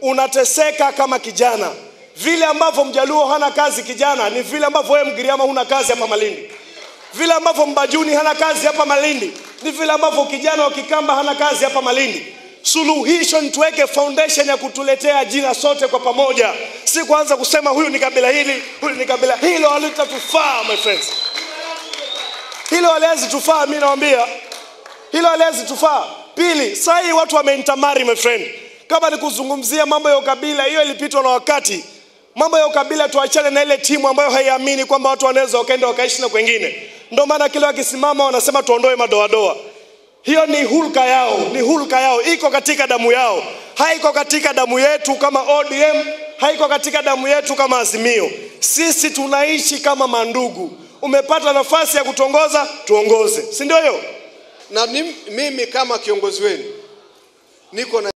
unateseka kama kijana. Vile ambavyo Mjaluo hana kazi kijana, ni vile ambavyo wewe Mgiriama huna kazi hapa Malindi. Vile ambavyo Mbajuni hana kazi hapa Malindi, ni vile ambavyo kijana wa Kikamba hana kazi hapa Malindi. Suluhisho ni tuweke foundation ya kutuletea ajira sote kwa pamoja, si kuanza kusema huyu ni kabila hili, huyu ni kabila hilo. Halitatufaa my friends, hilo haliwezi tufaa. Mimi nawaambia hilo haliwezi tufaa. Pili, saa hii watu wameintamari my friend. Kama ni kuzungumzia mambo ya ukabila, hiyo ilipitwa na wakati. Mambo ya ukabila tuachane na ile timu ambayo haiamini kwamba watu wanaweza wakaenda wakaishi na kwengine. Ndio maana kila wakisimama wanasema tuondoe madoadoa. Hiyo ni hulka yao, ni hulka yao, iko katika damu yao, haiko katika damu yetu kama ODM, haiko katika damu yetu kama Azimio. Sisi tunaishi kama mandugu. Umepata nafasi ya kutongoza, tuongoze, si ndio hiyo? na nim- mimi kama kiongozi wenu niko na